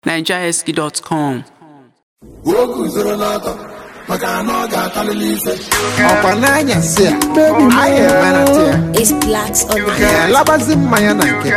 nigerski.com o guzoro n'ọtọ maka na ọ ga-atalili ise ọkwa n'anyasị a anyị emerata ya It's blacks on the ya labazi mmanya na nke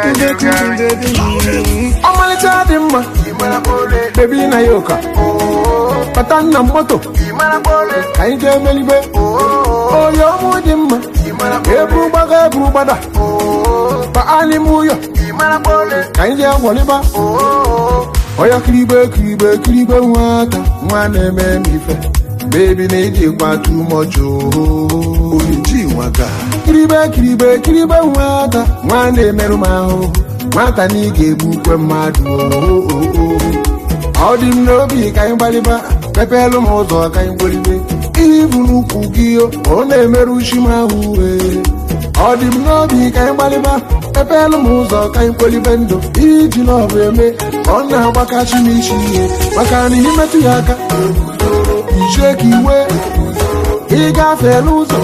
ọmalịcha dị mma bebi na ya ụka bata nna m moto ka anyị jee melibe onye ọmụ dị mma eburu gbaga eburu gbada baa n'ime ụyọ ka anyị jee gwọlịba onye kiribe kiribe kiribe nwata nwa na-eme m ife bebi na ijikwa tumocho oriji nwaga kiribe kiribe kiribe nwata nwa na-emerụ m ahụ nwata na ị ga-egbukwe mmadụ ọ dị m n'obi ka anyị gbalịba mepelu m ụzọ ka anyị gbolibe ibu n'ukwu gị ọ na-emerụ uchi m ahụ ee ọ dị m n'obi ka anyị gbalịba mepelu m ụzọ ka anyị kpolibe ndụ iji n'ọbụ eme ọ na-agbakachi m isi ihe maka na imetụ ya aka ichie ka iwe ịgafe n'ụzọ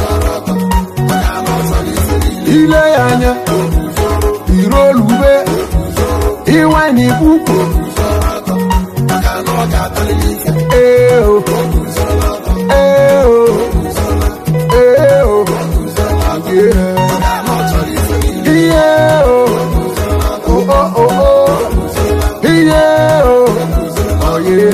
ile ya anya iruolu ube ịwanye ukwu ee o ee o ee o ihe o o o o ihe o oye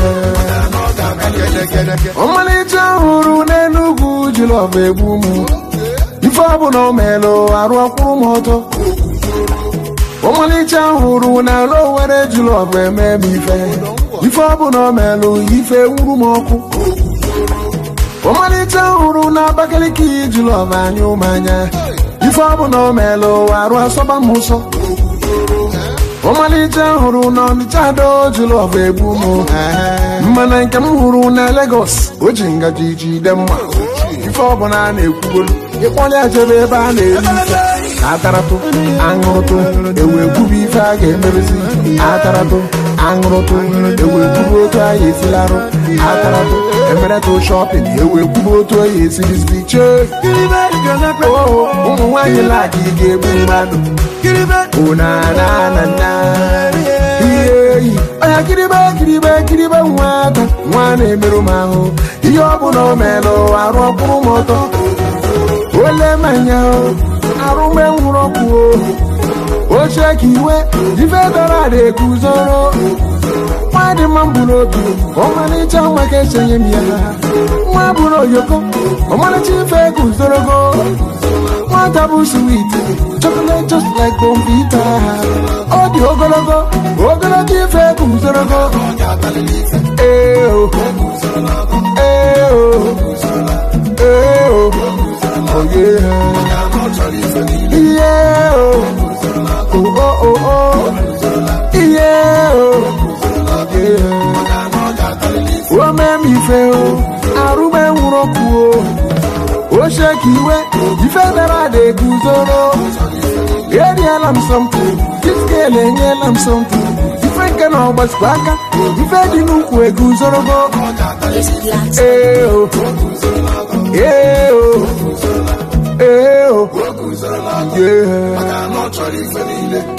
ọmalịcha hụrụ n'enugwu jilọba egbu m ife ọbụla o melụ arụ ọkwụrụ m ọtọ ọmalịcha hụrụ n'ala owere jilọba eme m ife ife ọbụla o melụ ife nwuru m ọkụ ọmalịcha hụrụ na abakaliki jilọba anya ụmanya ife ọbụla o melụ arụ asọba m ụsọ ọmalịcha hụrụ na ọnịcha do jilọba egbu m mana nke m hụrụ na Lagos o ji ngaji jide mma ife ọbụla a na-ekwugolu ịkpọlịa jebe ebe a na-eri ife ataratụ aṅụrụtụ ewe kwubu ife a ga-emerezi ataratụ aṅụrụtụ ewe kwubu otu a ya esilarụ ataratụ emeretụ shọpịn ewe kwubu otu a ya esiriziri chee oo ụmụ nwaanyị laki ga-egbu mmadụ onanana ihe eyi ọya kiribe kiribe kiribe nwata nwa na-emerụ m ahụ ihe ọbụla o melụ arụ ọkpụrụ m ọtọ ole manya arụme nwụrụ ọkụ oche ka iwe ife dọrọ ada ekuzoro nwa dị mma mbụ n'obi ọmalịcha nwa ka esenye m ya nwa bụrụ oyoko ọmalịcha ife guzorogo nwata bụ swit chocolate just like bombita ọ dị ogologo ogologo ife guzorogo ee o ee o ee o oye ihe o o o o ihe o oye ome m ife o arụme nwụrụ ọkụ o oche ka iwe ife dara ada eguzoro eriela m sọmpụ diskel enyela m sọmpụ ife nke na ọgbazikwa aka ife dị n'ukwu eguzorogo It's blacks ee o ee o ee o o guzoro n'ọtọ yeah. maka na ọ chọrọ ife niile